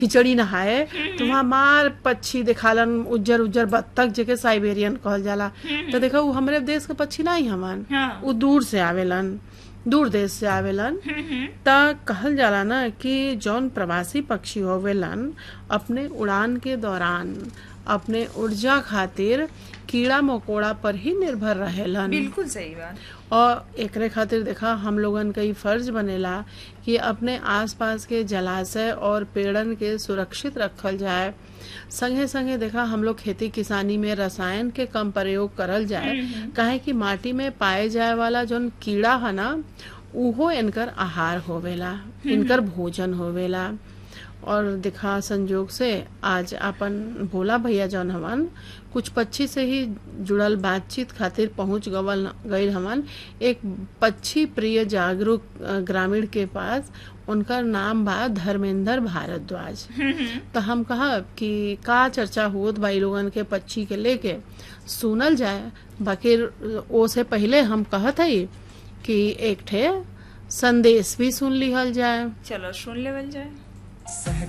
खिचड़ी नहाए तो वहाँ मार पक्षी दिखालन उज्जर उज्जर बत्तख जेके साइबेरियन कहल जाला तो देखा उ हमरे देश के पक्षी नहीं हमन हाँ। उ दूर से आवेलन दूर देश से आवेलन त कहल जाला ना कि जौन प्रवासी पक्षी होवेलन अपने उड़ान के दौरान अपने ऊर्जा खातिर कीड़ा मकोड़ा पर ही निर्भर रहेलन बिल्कुल सही बात और एकरे खातिर देखा हम लोगन का ई फर्ज बनेला कि अपने आसपास के जलाशय और पेड़न के सुरक्षित रखल जाए संगे संगे देखा हम लोग खेती किसानी में रसायन के कम प्रयोग करल जाए काहे कि माटी में पाए जाए वाला जौन कीड़ा है ना उहो इनकर आहार होवेला इनकर भोजन होवेला और दिखा संजोग से आज अपन भोला भैया जौन हवन कुछ पक्षी से ही जुड़ल बातचीत खातिर पहुंच गवल गईल हवन एक पक्षी प्रिय जागरूक अ, ग्रामीण के पास उनका नाम बा धर्मेंद्र भारद्वाज तो हम कहब कि का चर्चा होत बा इ लोगन के पक्षी के लेके सुनल जाए बाकी ओ से पहले हम कहत हई कि एक ठे संदेश भी सुन लिहल जाए चलो सुन लेवल जाए